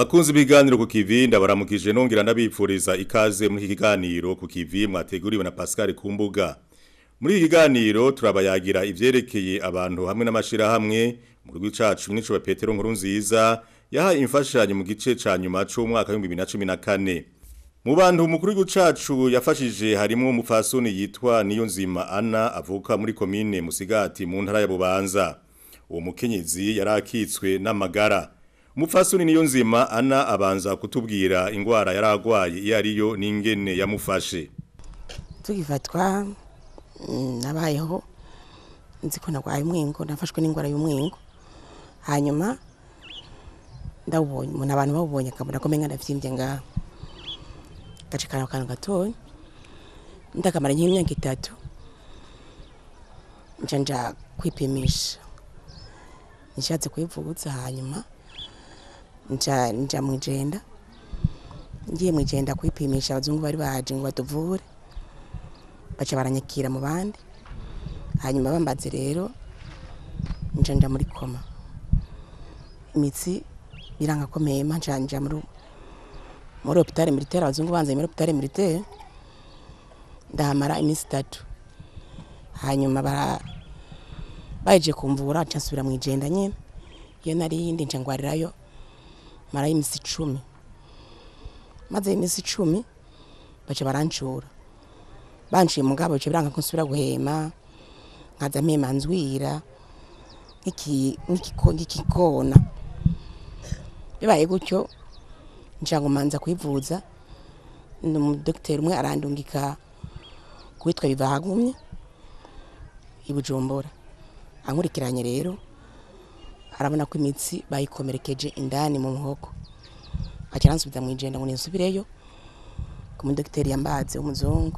Bakunzi biganiro ku kivi ndabaramukije nongera ndabipfuriza ikaze muri iki kiganiro ku kivi mwateguriwe na Pascal Kumbuga. Muri iki kiganiro turabayagira ivyerekeye abantu hamwe n'amashira hamwe mu gihugu cacu nico Petero nkuru nziza yaha imfashanyo mu gice ca nyuma c'umwaka wa 2014. Mu bantu mukuru w'igihugu cacu yafashije harimo umufasoni yitwa Niyonzima Anna avuka muri komine Musigati mu ntara ya Bubanza. Uwo mukenyezi yarakitswe n'amagara. Umufasoni Niyonzima Anna abanza kutubwira ingwara yaragwaye iyo ariyo n'ingene yamufashe. tugifatwa nabayeho nzi ko narwaye umwingo nafashwe n'indwara y'umwingo hanyuma ndawubonye umuntu abantu bawubonye akabona ko menga ndavyimbye ngaho gace kano kantu gatoya ndakamara nk'imyaka itatu nca nja kwipimisha nishatse kwivuza hanyuma nja nja mwijenda ngiye mwijenda kwipimisha abazungu bari baje ngo batuvure baca baranyakira mu bandi hanyuma bambaze rero nja nja muri koma imitsi biranga ko mpema nca nja muri muri hopitale militaire abazungu banzanye muri hopitale militaire ndahamara iminsi itatu hanyuma bara baje kumvura nca nsubira mwijenda nyene iyo nari yindi nca ngwarirayo marayo iminsi icumi maze iminsi icumi baca barancura banciye mugabo bice biranga ko nsubira guhema nkaza mpema nzwira nk'iki- nk'ikiko- nk'ikikona bibaye gutyo nca ngumanza kwivuza umudogiteri umwe arandungika kuwitwa bivahagumye i bujumbura ankurikiranye rero arabona ko imitsi bayikomerekeje indani mu muhogo aca aransubiza mwijenda ngo ninsubireyo ku mudogiteri yambaze w'umuzungu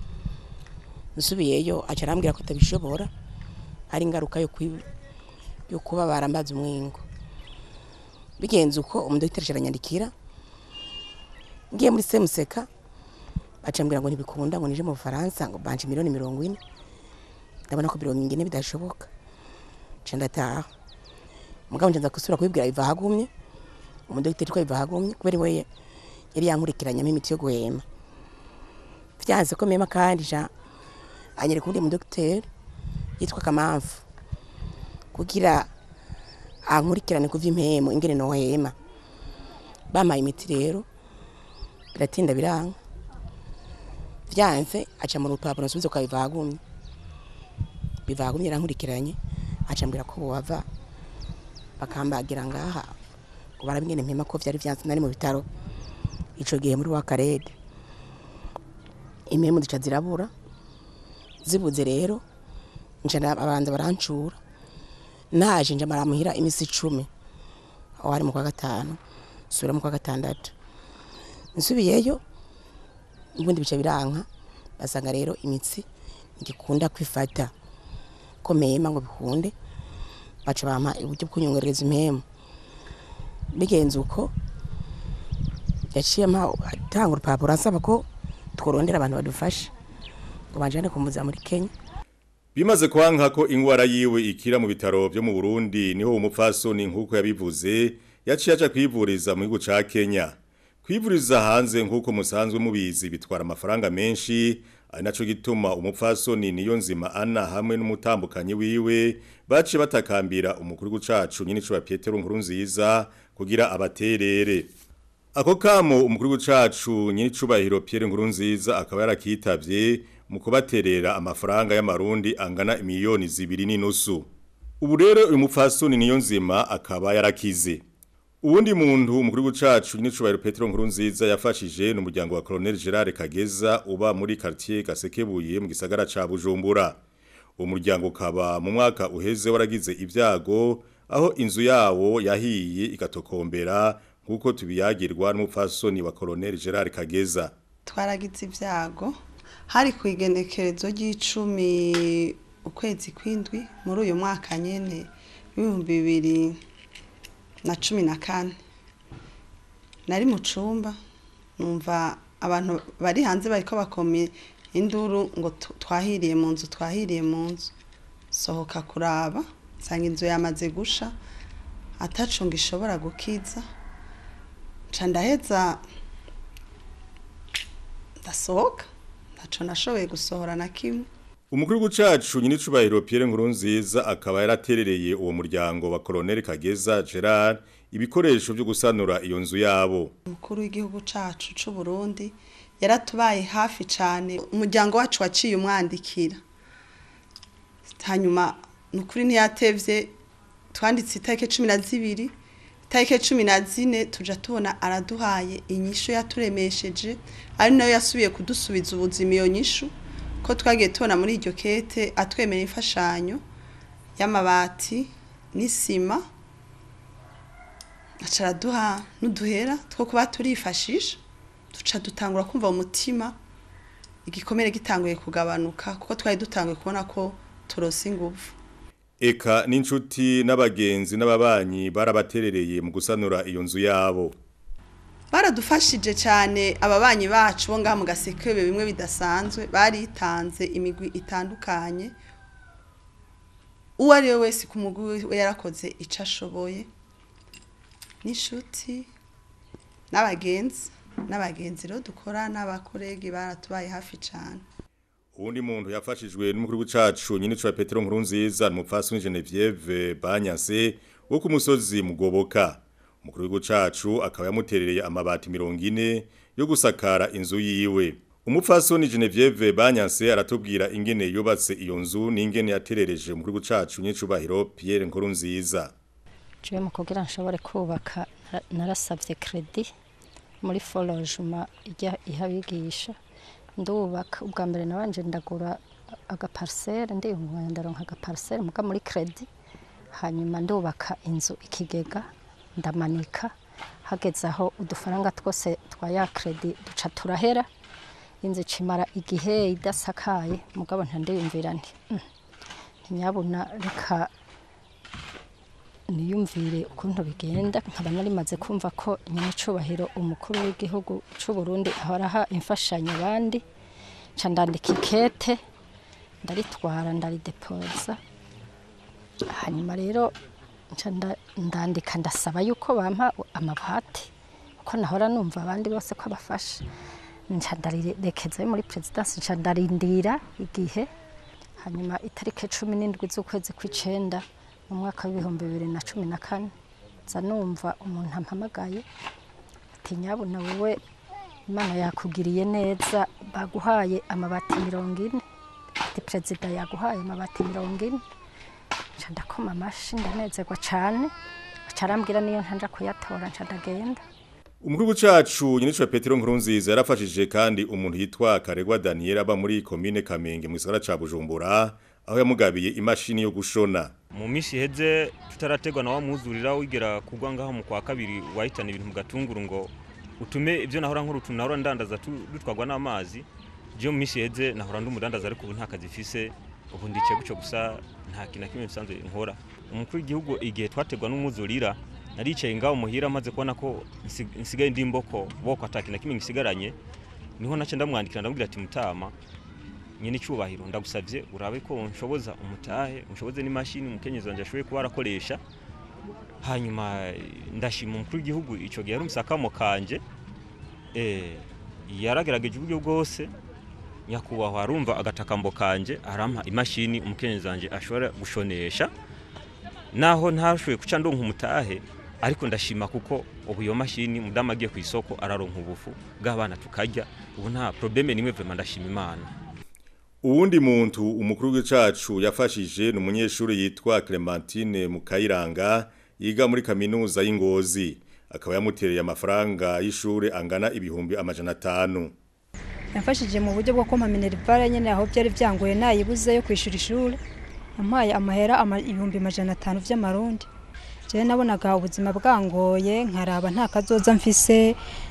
nsubiyeyo aca arambwira ko atabishobora ari ingaruka yo kwi- yo kuba barambaza umwingo bigenze uko umudogiteri aranyandikira ngiye muri semuseka aca ambwira ngo ntibikunda ngo nije mu bufaransa ngo banje miliyoni mirongo ine ndabona ko mirongo ine bidashoboka nca ndataha mugabo nca nza gusubira kubibwira biva hagumye umudogiteri ko biva hagumye kubera we yari yankurikiranyamo imiti yo guhema vyanze ko mema kandi ja anyereka undi mudogiteri yitwa kamamfu kugira ankurikirane kuva impemu ingene nohema bampaye imiti rero biratinda biranga vyanze aca mu rupapuro nsubize kwa bivagumye bivagumye yarankurikiranye aca ambwira ko bova bakambagira ngaha ngo barabe ingene mpema ko vyari vyanze nari mu bitaro ico gihe muri wa karede impemu zica zirabura zibuze rero nca nda- abanza barancura naje nja maramuhira imisi icumi aho hari mu kwa gatanu nsubira mu kwa gatandatu nsubiyeyo ubundi bica biranka basanga rero imitsi ngikunda kwifata ko mema ngo bikunde baca bampa uburyo bw'unyongereza impemu bigenze uko yaciye ampa atanga urupapuro asaba ko tworondera abantu badufasha ngo banjane kumuza muri Kenya Bimaze kwanka ko ingwara yiwe ikira mu bitaro byo mu Burundi niho umupfasoni nkuko yabivuze yaciye aca kwivuriza mu gihugu ca Kenya. Kwivuriza hanze nkuko musanzwe mubizi bitwara amafaranga menshi ari naco gituma umupfasoni niyo nzima Anna hamwe n'umutambukanyi wiwe baciye batakambira umukuru w'icacu nyine cyo Petero nkuru nziza kugira abaterere. Ako kamo umukuru w'icacu nyine cubahiro Pierre Nkurunziza akaba yarakitavye mu kubaterera amafaranga y'amarundi angana miliyoni zibiri n'inusu. Ubu rero uyu mupfasoni niyo nzima akaba yarakize. Uwundi muntu umukuru w'icacu nyine cubahiro Petero Nkurunziza yafashije n'umuryango wa Colonel Gerard Kageza uba muri quartier Gasekebuye mu gisagara ca Bujumbura. Uwo muryango ukaba mu mwaka uheze waragize ibyago aho inzu yawo yahiye igatokombera nkuko tubiyagirwa n'umupfasoni wa Colonel Gerard Kageza. twaragize ibyago hari ku igenekerezo ry'icumi ukwezi kw'indwi muri uyu mwaka nyine w'ibihumbi bibiri na cumi na kane nari mu cumba numva abantu bari hanze bariko bakoma induru ngo tu- twahiriye mu nzu twahiriye mu nzu sohoka kuraba nsanga inzu yamaze gusha atacunga ishobora gukiza nca ndaheza ndasohoka ntaco nashoboye gusohora na kimwe Umukuru w'icacu nyine cubahiro Pierre Nkurunziza akaba yaraterereye uwo muryango wa Colonel Kageza Gerard ibikoresho byo gusanura iyo nzu yabo. umukuru w'igihugu cacu c'u Burundi yaratubaye hafi cane umuryango wacu waciye umwandikira hanyuma nukuri ntiyatevye twanditse itariki cumi na zibiri itariki cumi na zine tuja tubona araduhaye inyishu yaturemesheje ari nayo yasubiye kudusubiza ubuzima iyo nyishu ko twagiye tubona muri iryo kete atwemera imfashanyo y'amabati n'isima aca araduha n'uduhera two kuba turifashisha duca dutangura kumva mu mutima igikomere gitanguye kugabanuka kuko twari dutanguye kubona ko turose ingufu Eka n'inshuti n'abagenzi n'ababanyi barabaterereye mu gusanura iyo nzu yabo. baradufashije cyane ababanyi bacu bo ngaha mu gasekebe bimwe bidasanzwe baritanze imigwi itandukanye uwo ari we wese ku mugwi we yarakoze icyo ashoboye n'inshuti n'abagenzi n'abagenzi rero dukora n'abakoregi baratubaye hafi cyane Uwundi muntu yafashijwe n'umukuru w'icacu nyine cwa Petero Nkurunziza n'umupfasoni Genevieve Banyase wo ku musozi mugoboka. Umukuru w'icacu akaba yamuterereye amabati 40 yo gusakara inzu yiwe. Umupfasoni Genevieve Banyase aratubwira ingene yubatse iyo nzu n'ingene yaterereje umukuru w'icacu nyine cubahiro Pierre Nkurunziza. jewe mu kugira nshobore kubaka nara- narasavye credit muri forogement ijya ihabigisha ndubaka ubwa mbere nabanje ndagura agaparcelle ndiyunganya ndaronka agaparcelle muga muri credit hanyuma ndubaka inzu ikigega ndamanika hageze aho udufaranga twose twa ya credit duca turahera inzu icimara igihe idasakaye mugabo ntandiyumvira nti "Mm, ntinyabuna reka niyumvire ukuntu bigenda nkaba narimaze kumva ko nyine icubahiro umukuru w'igihugu c'u Burundi ahora aha imfashanyo abandi nca ndandika ikete ndaritwara ndaridepoza hanyuma rero nca nda- ndandika ndasaba yuko bampa amabati kuko nahora numva abandi bose ko abafasha nca ndarirekezayo muri perezidansi nca ndarindira igihe hanyuma itariki cumi n'indwi z'ukwezi kw'icenda mu mwaka w'ibihumbi bibiri na cumi na kane nza numva umuntu ampamagaye ati nyabuna wowe imana yakugiriye neza baguhaye amabati mirongo ine ati perezida yaguhaye amabati mirongo ine nca ndakoma amashi ndanezerwa cane aca arambwira niyo ntanja kuyatora nca ndagenda Umukuru w'icacu nyine cwa Petero Nkurunziza yarafashije kandi umuntu yitwa Karegwa Daniel aba muri commune Kamenge mu gisagara ca Bujumbura aho yamugabiye imashini yo gushona. mu minsi iheze tutarategwa na wa mwuzurira wigera kugwa ngaho mu kwa kabiri wahitana ibintu mu gatunguru ngo utume ibyo nahora nkuru tunahora ndandaza tu- dutwagwa n'amazi je mu minsi iheze nahora ndi umudandaza ariko ubu nta kazi mfise ubu ndice guco gusa nta kintu na kimwe bisanzwe nkora umukuru w'igihugu igihe twategwa n'umwuzurira naricaye ngaho muhira maze kubona ko nsi- nsigaye ndi imboko boko ata kintu na kimwe ngisigaranye niho nace ndamwandikira ndamubwira ati mutama nyine icyubahiro ndagusabye urabe ko unshoboza umutahe unshoboze n'imashini umukenyezi wanjye ashoboye kuba arakoresha hanyuma eh, ndashima umukuru w'igihugu icyo gihe ari umusakamo kanje eh, yaragerageje uburyo bwose nyakubahwa arumva agatakambo kanje arampa imashini umukenyezi wanjye ashobora gushonesha naho ntashoboye guca ndonka umutahe ariko ndashima kuko ubu iyo mashini mudamu agiye ku isoko araronka ubufu bw'abana tukarya ubu nta probleme nimwe vraiment ndashima imana Uwundi muntu umukuru w'icacu yafashije ni umunyeshuri yitwa Clementine Mukayiranga yiga muri kaminuza y'Ingozi akaba yamutereye amafaranga y'ishure angana ibihumbi amajana atanu. yamfashije mu buryo bwo kumpa minerivare nyine aho byari byangoye nayibuze yo kwishyura ishuri yampaye amahera ama- ibihumbi amajana atanu by'amarundi jewe nabonaga ubuzima bwangoye nkaraba nta kazoza mfise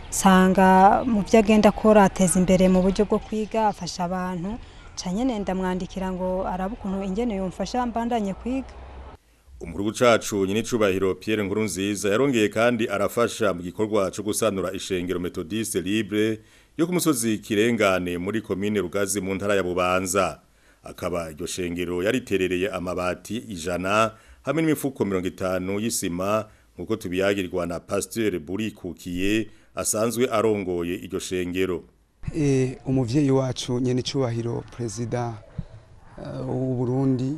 nsanga mu byo agenda akora ateza imbere mu buryo bwo kwiga afasha abantu ca nyene ndamwandikira ngo arabe ukuntu ingene yomfasha mbandanye kwiga Umukuru w'icacu nyine cubahiro Pierre Nkurunziza yarongeye kandi arafasha mu gikorwa cyo gusanura ishengero Methodiste Libre yo ku musozi Kirengane muri commune Rugazi mu ntara ya Bubanza. Akaba iryo shengero yariterereye amabati ijana hamwe n'imifuko 50 y'isima nkuko tubiyagirwa na Pasteur Burikukiye asanzwe arongoye iryo shengero e, umuvyeyi wacu nyene cyubahiro president uh, w'u Burundi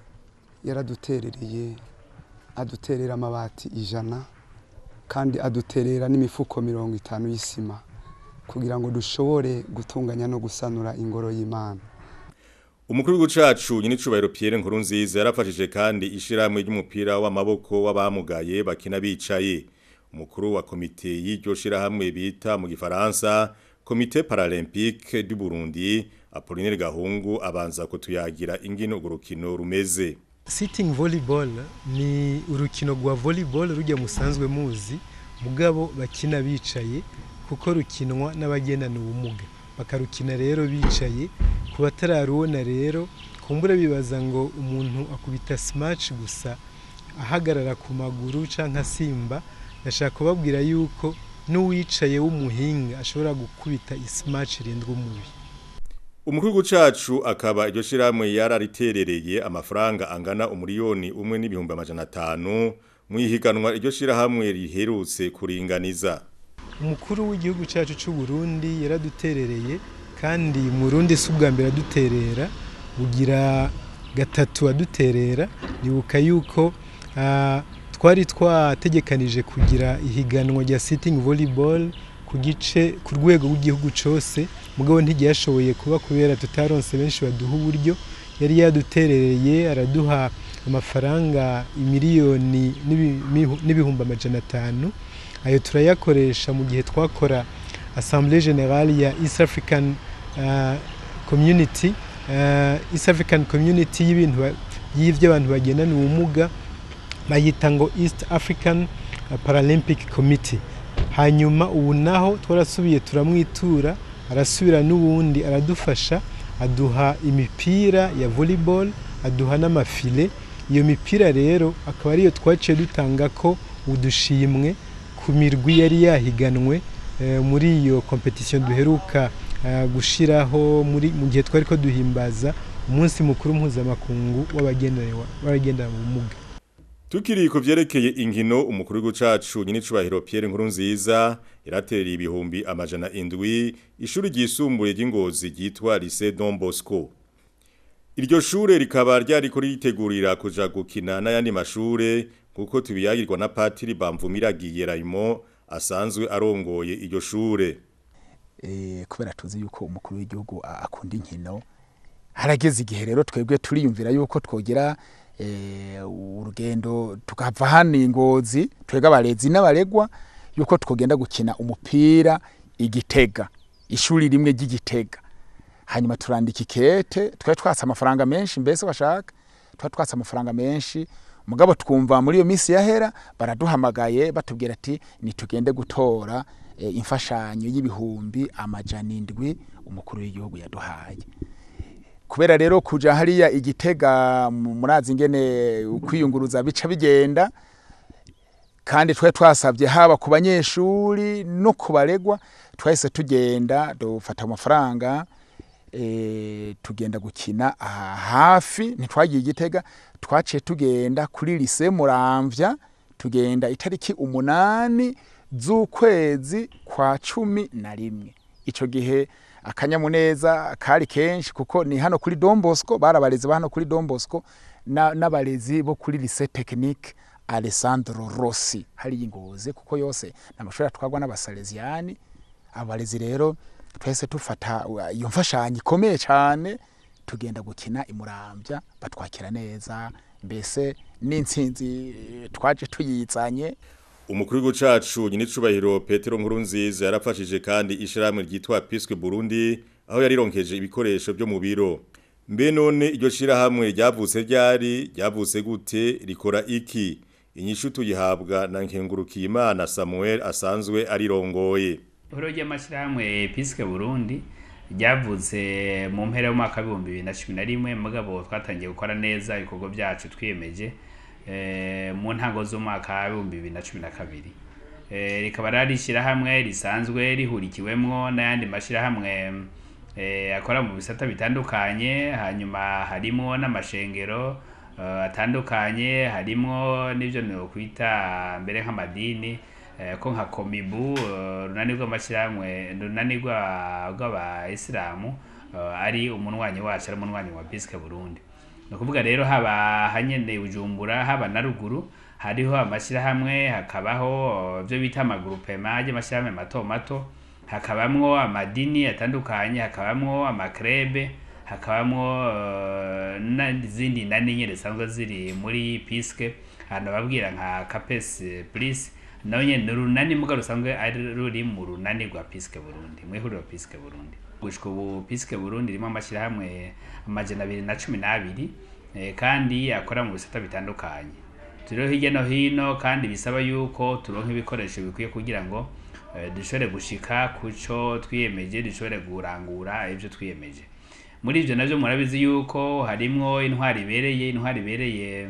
yaraduterereye aduterera amabati ijana kandi aduterera n'imifuko mirongo itanu y'isima kugira ngo dushobore gutunganya no gusanura ingoro y'Imana Umukuru w'icacu nyine cubahiro Pierre Nkurunziza yarafashije kandi ishiramwe ry'umupira w'amaboko w'abamugaye bakina bicaye umukuru wa komite y'iryo shirahamwe bita mu gifaransa komite paralympique du Burundi Apollinaire Gahungu abanza kutuyagira ingino urukino rumeze Sitting volleyball ni urukino rwa volleyball rujya musanzwe muzi mugabo bakina bicaye kuko rukinwa n'abagendana ubumuga bakarukina rero bicaye ku batararubona rero kumbura bibaza ngo umuntu akubita smash gusa ahagarara ku maguru canke asimba ndashaka kubabwira yuko n'uwicaye w'umuhinga ashobora gukubita ismash rindwa umubi Umukuru w'icacu akaba iryo shiramwe yarariterereye amafaranga angana umuriyoni umwe n'ibihumbi amajana atanu mu ihiganwa iryo shirahamwe riherutse kuringaniza umukuru w'igihugu cyacu cy'u Burundi yaraduterereye kandi mu Burundi si ubwa mbere aduterera bugira gatatu aduterera nibuka yuko twari twategekanije kugira ihiganwa rya sitting volleyball ku gice ku rwego rw'igihugu cyose mugabo ntigyashoboye kuba kubera tutaronse benshi baduha uburyo yari yaduterereye araduha amafaranga imiliyoni n'ibihumbi amajana atanu ayo turayakoresha mu gihe twakora assemblée générale ya East African uh, community uh, East African community y'ibintu y'ivyo abantu bagendana ubumuga bayita ngo East African Paralympic Committee hanyuma ubu naho twarasubiye turamwitura arasubira n'ubundi aradufasha aduha imipira ya volleyball aduha n'amafile iyo mipira rero akaba ariyo twaciye dutanga ko udushimwe ku mirwi yari yahiganwe muri iyo competition duheruka gushiraho muri mu gihe twari ko duhimbaza umunsi mukuru mpuzamakungu w'abagendana ubumuga Tukiri ku vyerekeye inkino umukuru w'icacu nyine cubahiro Pierre Nkurunziza yaratereye ibihumbi amajana indwi ishuri ryisumbuye ry'ingozi ryitwa Lycée Don Bosco Iryo shure rikaba ryari ko ritegurira kuja gukina n'ayandi mashure kuko tubiyagirwa na Patiri Bamvumiragiye Raymond asanzwe arongoye iryo shure eh kubera tuzi yuko umukuru w'igihugu akunda inkino harageze igihe rero twebwe turiyumvira yuko twogera urugendo tukava hano ingozi twega abarezi n'abaregwa yuko twogenda gukina umupira igitega ishuri rimwe ry'igitega hanyuma turandika ikete twari twatse amafaranga menshi mbese bashaka twari twatse amafaranga menshi mugabo twumva muri iyo minsi yahera baraduhamagaye batubwira ati nitugende gutora imfashanyo y'ibihumbi amajana indwi umukuru w'igihugu yaduhaye kubera rero kuja hariya igitega murazi ingene kwiyunguruza bica bigenda kandi twari twasabye haba ku banyeshuri no ku baregwa twahise tugenda dufata amafaranga e, tugenda gukina aha hafi ntitwagiye igitega twaciye tugenda kuri lise muramvya tugenda itariki umunani z'ukwezi kwa cumi na rimwe ico gihe akanyamuneza kari kenshi kuko ni hano kuri Don Bosco barabarezi ba hano kuri Don Bosco n'abarezi bo kuri lycée technique Alessandro Rossi hari ingoze kuko yose namashuri atwagwa n'abasalesiani abarezi rero twese tufata iyo mfashanyo ikomeye cyane tugenda gukina imurambya batwakira neza mbese n'intsinzi twaje tuyizanye Umukuru w'icacu nyine cubahiro Petero Nkurunziza yarafashije kandi ishiramwe ryitwa Pisque Burundi aho yarironkeje ibikoresho byo mu biro. Mbe none iryo shirahamwe ryavutse ryari ryavutse gute rikora iki? Inyishu tuyihabwa na Nkengurukiye Imana Samuel asanzwe arirongoye. Ihoro ry'amashirahamwe Pisque Burundi ryavutse mu mpera y'umwaka wa 2011 mugabo twatangiye gukora neza ibikorwa byacu twiyemeje mu ntango z'umwaka w'ibihumbi bibiri na cumi na kabiri rikaba rari ishyirahamwe risanzwe rihurikiwemwo n'ayandi mashyirahamwe akora mu bisata bitandukanye hanyuma harimo n'amashengero eh, atandukanye harimo n'ibyo nokwita mbere nk'amadini eh, ko nka komibu eh, runani rw'amashyirahamwe runani rwa- rw'abayisilamu eh, ari umunwanyi wacu ari umunwanyi wa bisike burundi ni ukuvuga rero haba hanyene bujumbura haba na ruguru hariho amashyirahamwe hakabaho ibyo bita amagurupema y'amashyirahamwe mato mato hakabamwo amadini atandukanye hakabamwo amakrebe hakabamwo eh, n'izindi nani nyine zisanzwe ziri muri piske ahantu babwira nka capes plus nawe nyene ni urunani muga rusanzwe ari ruri mu runani rwa piske burundi mu ihuriro piske burundi gushika ubu piske burundi irimo amashyirahamwe amajana abiri na cumi n'abiri eh, kandi akora mu bisata bitandukanye turiho hirya no hino kandi bisaba yuko turonka ibikoresho bikwiye kugira ngo eh, dushobore gushika kuco twiyemeje dushobore kurangura ibyo twiyemeje muri ibyo nabyo murabizi yuko harimwo intwari ibereye intwari ibereye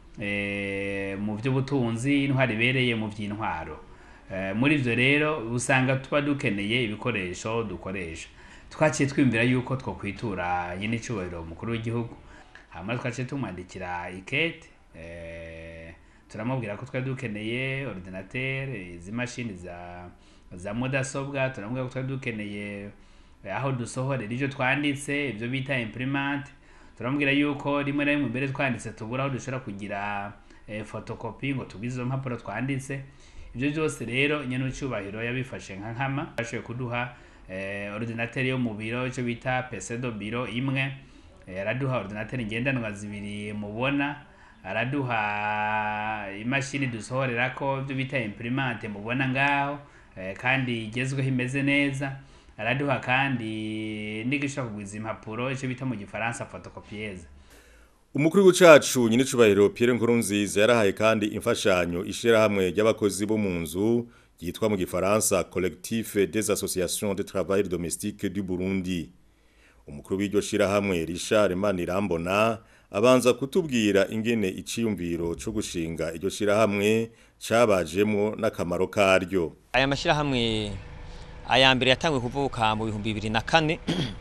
eh, mu by'ubutunzi intwari ibereye mu by'intwaro Eh, muri ibyo rero usanga tuba dukeneye ibikoresho dukoresha twaciye twiyumvira yuko twokwitura nyine icyubahiro umukuru w'igihugu hanyuma twaciye tumwandikira ikete eh, turamubwira ko twari dukeneye ordinateur izi mashini za za mudasobwa turamubwira ko twari dukeneye eh, aho dusohorera ibyo twanditse ibyo bita imprimante turamubwira yuko rimwe na rimwe mbere twanditse tubura aho dushobora kugira eh, fotokopi ngo tugwize izo mpapuro twanditse ibyo byose rero nyene icyubahiro yabifashe nka nkama bashoboye kuduha eh, ordinateur yo mu biro icyo bita PC do biro imwe eh, araduha ordinateur ngendanwa zibiri mubona araduha imashini dusohorerako ibyo bita imprimante mubona ngaho eh, kandi igezweho imeze neza araduha kandi n'igishobora kugwiza impapuro icyo bita mu gifaransa photocopieuse Umukuru w'icacu nyine cubahiro Pierre Nkurunziza yarahaye kandi imfashanyo ishirahamwe ry'abakozi bo mu nzu yitwa mu gifaransa Collectif des Associations de Travail Domestique du Burundi. Umukuru w'iryo shirahamwe Richard Manirambona abanza kutubwira ingene iciyumviro cyo gushinga iryo shirahamwe cabajemo n'akamaro karyo. aya mashyirahamwe aya mbere yatangwe kuvuka mu bihumbi bibiri na kane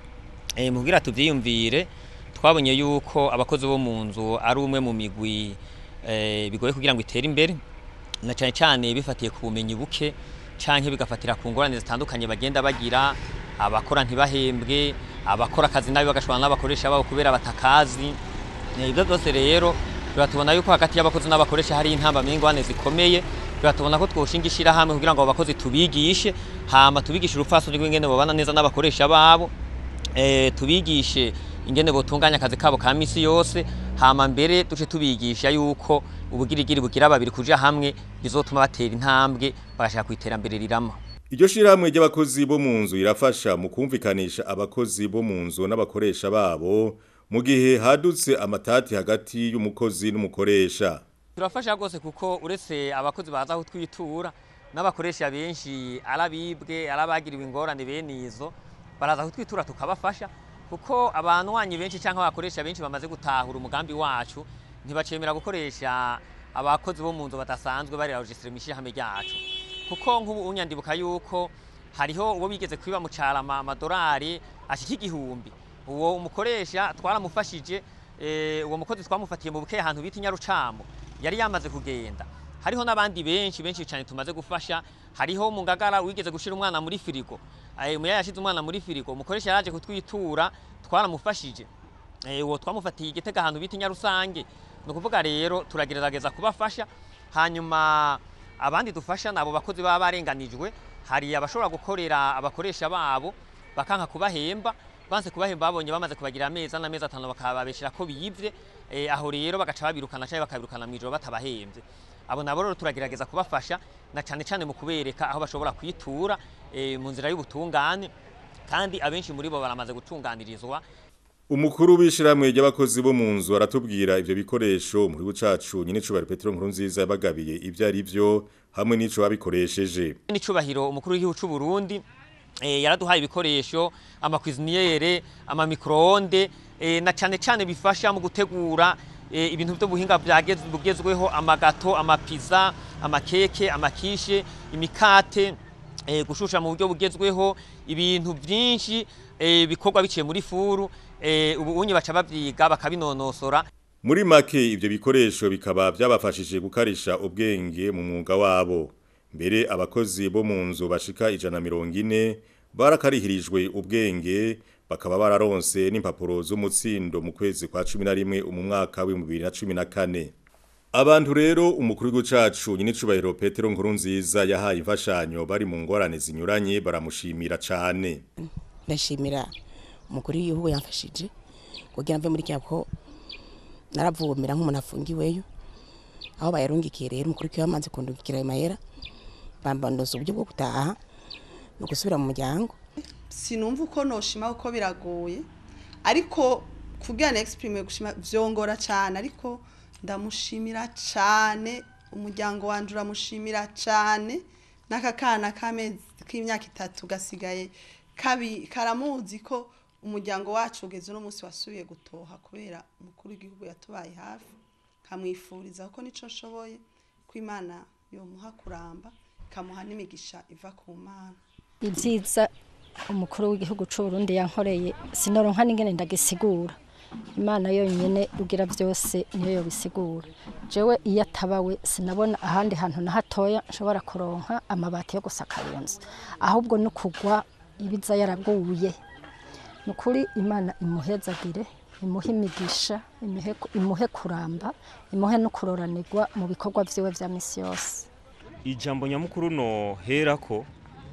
eh, mugira tuvyiyumvire twabonye yuko abakozi bo mu nzu ari umwe mu migwi eh, bigoye kugira ngo itere imbere na cyane cyane bifatiye ku bumenyi buke canke bigafatira ku ngorane zitandukanye bagenda bagira abakora ntibahembwe abakora akazi nabi bagashobora n'abakoresha babo kubera batakazi Eh, ibyo byose rero biratubona yuko hagati y'abakozi n'abakoresha hari intamba n'ingwane zikomeye biratubona ko twoshinga ishirahamwe kugira ngo abo bakozi tubigishe hama tubigishe urupfasoni rw'ingene babana neza n'abakoresha babo eh, tubigishe ingene botunganya akazi kabo ka misi yose hama mbere duce tubigisha yuko ubugirigiri bugira babiri kuja hamwe bizotuma batera intambwe bagashaka ku iterambere rirama Iryo shirahamwe ry'abakozi bo mu nzu irafasha mu kumvikanisha abakozi bo mu nzu n'abakoresha babo mu gihe hadutse amatati hagati y'umukozi n'umukoresha. turafasha rwose kuko uretse abakozi baza aho twitura n'abakoresha benshi arabibwe arabagiriwe ingorane bene izo baraza aho twitura tukabafasha kuko abanywanyi benshi cyangwa abakoresha benshi bamaze gutahura umugambi wacu ntibacemera gukoresha abakozi bo mu nzu badasanzwe bari registre mu ishyirahamwe ryacu kuko nk'ubu unyandibuka yuko hariho uwo bigeze kwiba mu carama amadorari ashika igihumbi uwo umukoresha twaramufashije eh, uwo mukozi twamufatiye mu buke ahantu bita inyarucamo yari yamaze kugenda hariho n'abandi benshi benshi cyane tumaze gufasha hariho mu ngagara wigeze gushira umwana muri firigo eh, umuya yashize umwana muri firigo umukoresha yaraje kutwitura twaramufashije eh, uwo twamufatiye igitega ahantu bita inyarusange ni ukuvuga rero turagerageza kubafasha hanyuma abandi dufasha nabo bakozi baba barenganijwe hari abashobora gukorera abakoresha babo bakanka kubahemba banse kubahemba babonye bamaze kubagira amezi n'amezi atanu bakababeshera ko biyivye eh, aho rero bagaca babirukana cyangwa bakabirukana mu ijoro batabahembye abo nabo rero turagerageza kubafasha na cyane cyane mu kubereka aho bashobora kwitura eh, mu nzira y'ubutungane kandi abenshi muri bo baramaze gutunganirizwa Umukuru w'ishiramwe ry'abakozi bo mu nzu aratubwira ivyo bikoresho muri gucacu nyine cubari Petro Nkurunziza yabagabiye ivyo ari byo hamwe n'ico babikoresheje. n'icubahiro umukuru w'igihugu cy'u Burundi eh, yaraduhaye ibikoresho amakwiziniyere amamikroonde eh, na cyane cyane bifasha mu gutegura eh, ibintu byo buhinga byageze bugezweho amagato amapiza amakeke amakishe imikate eh, gushusha mu buryo bugezweho ibintu byinshi eh, bikorwa biciye muri furu eh, ubu unye baca bavyiga bakabinonosora muri make ivyo bikoresho bikaba byabafashije gukarisha ubwenge mu mwuga wabo mbere abakozi bo mu nzu bashika ijana mirongo ine barakarihirijwe ubwenge bakaba bararonse n'impapuro z'umutsindo mu kwezi kwa cumi na rimwe mu mwaka w'ibihumbi bibiri na cumi na kane abantu rero umukuru w'igihugu cacu nyinicubahiro petero nkurunziza yahaye imfashanyo bari mu ngorane zinyuranye baramushimira cane ndashimira umukuru w'igihugu yamfashije kugira mve muri cyako naravomera nk'umuntu afungiweyo aho bayarungikiye rero umukuru w'igihugu yamaze kundungikira ayo mahera bambandoza uburyo bwo gutaha no gusubira mu muryango sinumva uko noshima uko biragoye ariko kugira na exprime gushima vyongora cyane ariko ndamushimira cyane umuryango wanje uramushimira cyane n'aka kana k'amezi k'imyaka itatu gasigaye kabi karamuzi ko umuryango wacu ugeze uno munsi wasubiye gutoha kubera umukuru w'igihugu yatubaye hafi kamwifuriza kuko nico nshoboye ko imana yomuha kuramba ikamuha n'imigisha iva ku mana ibyiza umukuru w'igihugu cy'u Burundi yankoreye sinoronka n'ingene ndagisigura imana yonyine ugira byose niyo yobisigura jewe iyo atabawe sinabona ahandi hantu na hatoya nshobora kuronka amabati yo gusakara iyo nzu ahubwo no kugwa ibiza yaraguye ni ukuri imana imuhezagire imuhe imigisha imuhe kuramba imuhe no kuroranirwa mu bikorwa byiwe bya misi yose ijambo nyamukuru no hera ko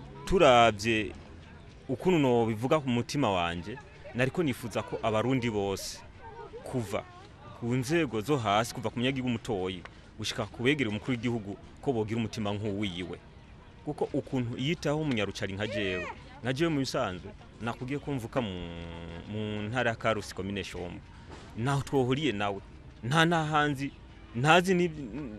turabye ukuntu no bivuga ku mutima wanjye nariko nifuza ko abarundi bose kuva ku nzego zo hasi kuva ku munyagihugu mutoyi gushika kubegera umukuru w'igihugu ko bogira umutima nk'uwiwe kuko ukuntu yitaho umunyarucari nka jewe nka jewe mu bisanzwe nakubwiye ko mvuka mu, mu ntara ya Karusi komine Shombo naho twohuriye nawe nta nahanzi ntazi ni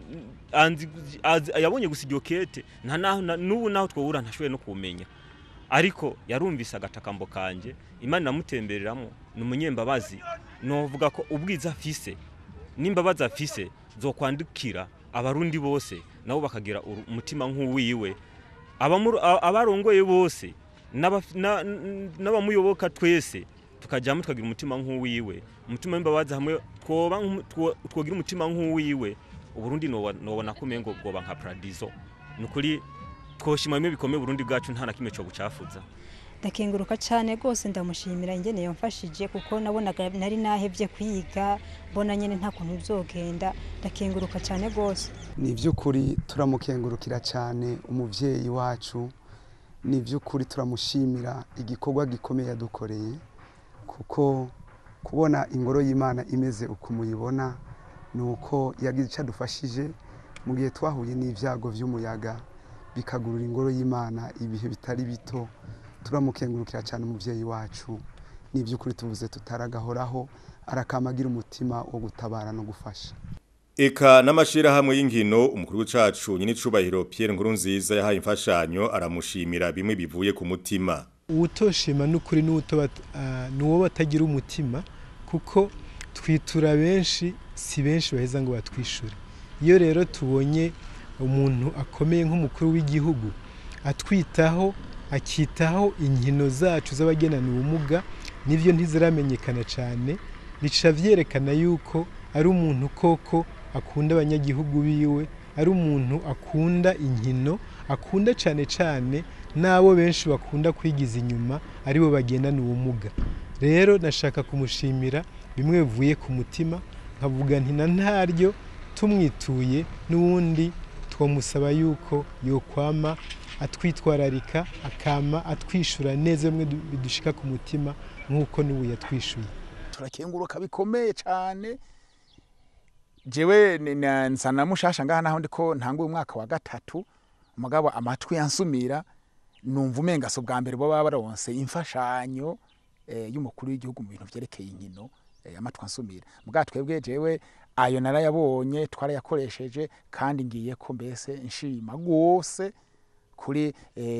anzi yabonye gusa iryo kete nta n'ubu naho twohura ntashoboye no kumenya ariko yarumvise agatakambo kanje imana inamutembereramo ni umunyembabazi novuga ko ubwiza afise n'imbabazi afise zo kwandikira abarundi bose nabo bakagira umutima nk'uwiwe abarongoye bose n'abamuyoboka twese tukajyamo tukagira umutima nk'uwiwe umutima w'imbabazi hamwe twogira umutima nk'uwiwe uburundi nobona ko umengo bwoba nka paradizo ni ukuri twoshima bimwe bikomeye Burundi bwacu nta na kimwe cyo gucafuza ndakenguruka cyane rwose ndamushimira ingene yamfashije kuko nabonaga nari nahevye kwiga mbona nyene nta kuntu bizogenda ndakenguruka cyane rwose ni iby'ukuri turamukengurukira cyane umuvyeyi wacu ni iby'ukuri turamushimira igikorwa gikomeye yadukoreye kuko kubona ingoro y'imana imeze uko muyibona ni uko yagize icyo adufashije mu gihe twahuye n'ibyago by'umuyaga bikagurura ingoro y'imana ibihe bitari bito turamukengurukira cyane umubyeyi wacu ni iby'ukuri tuvuze tutaragahoraho arakamagira umutima wo gutabara no gufasha Eka n'amashirahamwe y'inkino umukuru w'icacu nyine cubahiro Pierre Nkurunziza yahaye imfashanyo aramushimira bimwe bivuye ku mutima uwutoshima n'ukuri n'uwo batagira umutima kuko twitura benshi si benshi baheza ngo batwishure iyo rero tubonye umuntu akomeye nk'umukuru w'igihugu atwitaho akitaho inkino zacu z'abagenana ubumuga nibyo ntiziramenyekana cyane bica byerekana yuko ari umuntu koko akunda abanyagihugu biwe ari umuntu akunda inkino akunda cyane cyane n'abo benshi bakunda kwigiza inyuma aribo bagendana ubumuga rero nashaka kumushimira bimwe bivuye ku mutima nkavuga nti na ntaryo tumwituye n'ubundi twamusaba yuko yokwama atwitwararika akama atwishyura neza bimwe bidushika ku mutima nk'uko n'ubu yatwishyuye turakenguruka bikomeye cyane jewe nsa na mushasha ngaha naho ndiko ntanguye umwaka wa gatatu umugabo amatwi yansumira numva umenga so bwa mbere bo baba baronse imfashanyo y'umukuru w'igihugu mu bintu vyerekeye inkino amatwi ansumira mugabo twebwe jewe ayo narayabonye twarayakoresheje kandi ngiye ko mbese nshima rwose kuri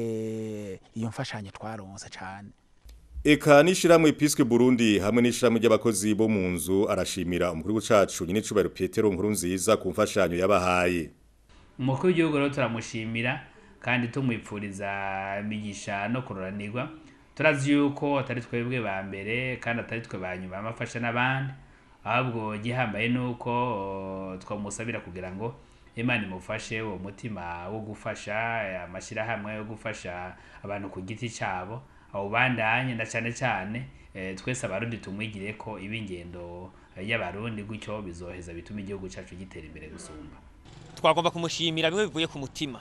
iyo mfashanyo twaronse cyane Eka nishiramwe Episque Burundi hamwe nishiramwe ry'abakozi bo mu nzu arashimira umukuru w'icacu nyine cubahiro Petero Nkurunziza ku mfashanyo yabahaye umukuru w'igihugu rero turamushimira kandi tumwipfuriza imigisha no kuroranirwa turazi yuko atari twebwe ba mbere kandi atari twe ba nyuma amafasha n'abandi ahubwo gihambaye nuko uh, twamusabira kugira ngo imana imufashe uwo mutima wo gufasha amashyirahamwe yo gufasha abantu ku giti cyabo awubandanye na cyane cyane eh, twese abarundi tumwigire ko iba ingendo y'abarundi gutyo bizoheza bituma igihugu cyacu gitera imbere gusumba twagomba kumushimira bimwe bivuye ku mutima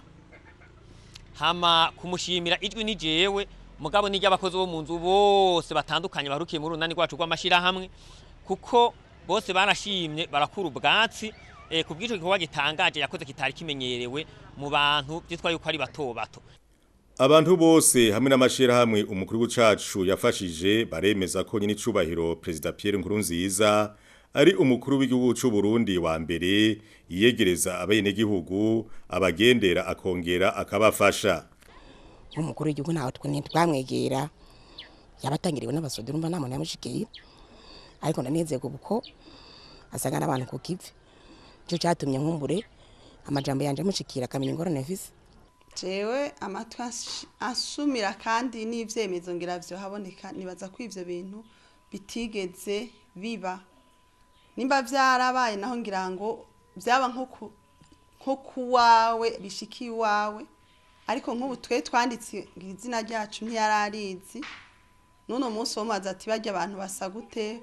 hama kumushimira ijwi ni jewe mugabo ni ry'abakozi bo mu nzu bose batandukanye barukiye mu runani rwacu rw'amashyirahamwe kuko bose barashimye barakura ubwatsi eh, ku bw'ico gikorwa gitangaje yakoze kitari kimenyerewe mu bantu byitwa yuko ari bato bato Abantu bose hamwe n'amashirahamwe umukuru w'ucacu yafashije baremeza ko nyine icubahiro President Pierre Nkurunziza ari umukuru w'igihugu c'u Burundi wa mbere yiyegereza abenegihugu abagendera akongera akabafasha nk'umukuru w'igihugu ntawe twene twamwegera yabatangiriwe n'abasodi urumva nta muntu yamushikiye ariko nanezerwa uko asanga n'abantu ku kivi nicyo cyatumye nkumbure amajambo yanje amushikira akamenya ingorane afise jewe amatwi ash- asumira kandi n'ivyemezo ngira vyo haboneka nibaza ko ivyo bintu bitigeze biba nimba vyarabaye naho ngira ngo vyaba nko ku- nko kuwawe bishiki iwawe ariko nk'ubu twe twanditse izina ryacu ntiyararizi n'uno munsi wo mazi ati barya abantu basa gute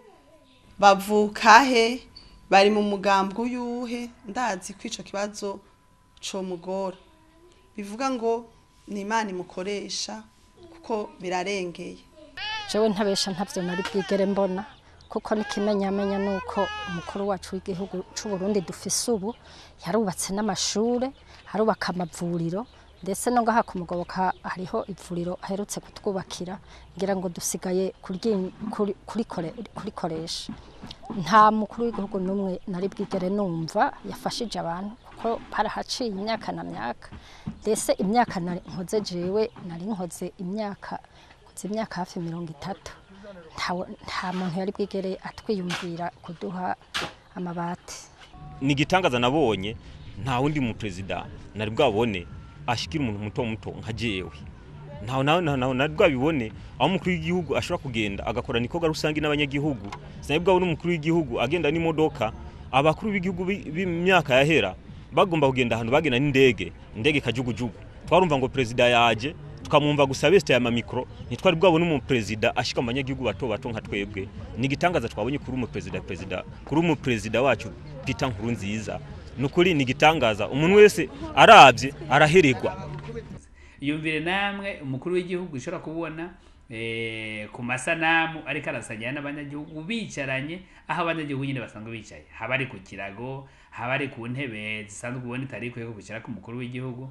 bavuka he bari mu mugambwe uyuhe ndazi ko ico kibazo comugora bivuga ngo ni imana imukoresha kuko birarengeye jewe ntabesha ntavyo nari bwigere mbona kuko n'ikimenyamenya nuko umukuru wacu w'igihugu c'u Burundi dufise ubu yarubatse n'amashure harubaka amavuriro ndetse no ngaha kumugoboka hariho ivuriro aherutse kutwubakira ngira ngo dusigaye kuryi- kuri- kurikore- kurikoresha nta mukuru w'igihugu n'umwe nari bwigere numva yafashije abantu kuko parahaciye imyaka na myaka ndetse imyaka nari nkoze jewe nari nkoze imyaka nkoze imyaka hafi mirongo itatu Ntawe- nta muntu yari bwigere atwiyumvira kuduha amabati ni igitangaza nabonye nta wundi mu perezida nari bwabone ashikira umuntu muto muto nka jewe ntawe nawe nawe nari bwabibone aho umukuru w'igihugu ashobora kugenda agakora nikoga rusange n'abanyagihugu sinari bwabone umukuru w'igihugu agenda n'imodoka abakuru b'igihugu bi- b'imyaka yahera bagomba kugenda ahantu bagenda n'indege indege kajugujugu twarumva ngo perezida yaje tukamwumva gusa beste ya mamikro ntitwari bwabone umu perezida ashika mu banyagihugu bato bato nka twebwe ni igitangaza twabonye kuri umu perezida perezida kuri umu perezida wacu Peter Nkurunziza nukuri ni igitangaza umuntu wese arabye araheregwa yumvire namwe umukuru w'igihugu ushobora kubona eh, ku masanamu ariko arasangira n'abanyagihugu bicaranye aho abanyagihugu nyine basanzwe bicaye haba ari ku kirago haba ari ku ntebe zisanzwe ubona itari ikwiye kubicara ku mukuru w'igihugu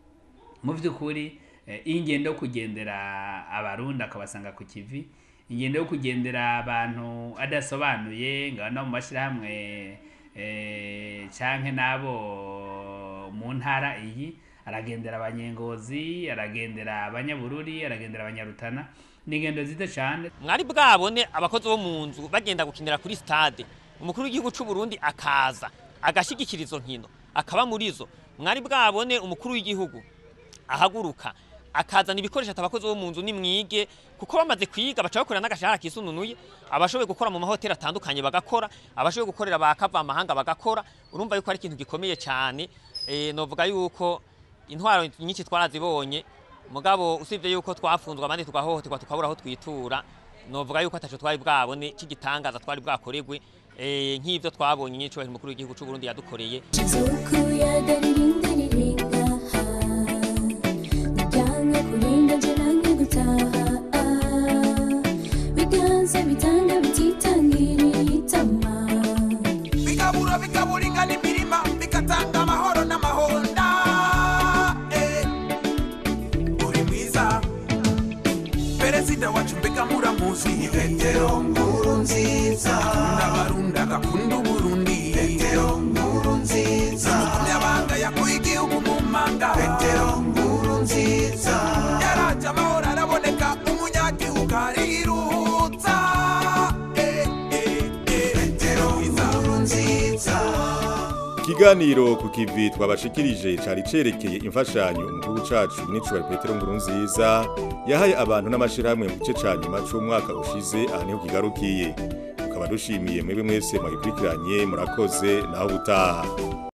mu by'ukuri eh, ingendo yo kugendera abarundi akabasanga ku kivi ingendo yo kugendera abantu adasobanuye ngo no mu mashyirahamwe eh, canke n'abo mu ntara iyi aragendera abanyengozi aragendera abanyabururi aragendera abanyarutana ni ingendo nziza cyane mwari bwabone abakozi bo mu nzu bagenda gukinira kuri stade umukuru w'igihugu c'u Burundi akaza agashigikira izo nkino akaba muri zo mwari bwabone umukuru w'igihugu ahaguruka akazana ibikoresho ati abakozi bo mu nzu nimwige kuko bamaze kwiga baca bakorera n'agashahara kisununuye abashoboye gukora mu mahoteli atandukanye bagakora abashoboye gukorera bakava amahanga bagakora urumva yuko ari ikintu gikomeye cyane eh, novuga yuko intwaro nyinshi twarazibonye mugabo usibye yuko twafunzwe abandi tugahohoterwa tukabura aho twitura novuga yuko ataco twari bwabone cy'igitangaza twari bwakoregwe eh, nk'ivyo twabonye nyicubahiro umukuru w'igihugu c'u Burundi yadukoreye bigabura bigaburigana imirima bigatanga amahoro n'amahonda Eh, uri mwiza perezida wacu mbega muramuzi petero nkuru nziza n'abarundi agakunda uburundi petero nkuru nziza n'umunyamabanga yakuye igihugu mu manga petero nkuru nziza yaraje amahoro araboneka umunyagihugu ariruhutsa Eh, eh, eh, petero nkuru nziza Ikiganiro ku kivi twabashikirije cari cerekeye imfashanyo umukuru cacu n'icubahiro Petero Nkurunziza yahaye abantu n'amashirahamwe mu gice ca nyuma c'umwaka ushize aha niho kigarukiye tukaba dushimiye mwebwe mwese mwagikurikiranye murakoze naho butaha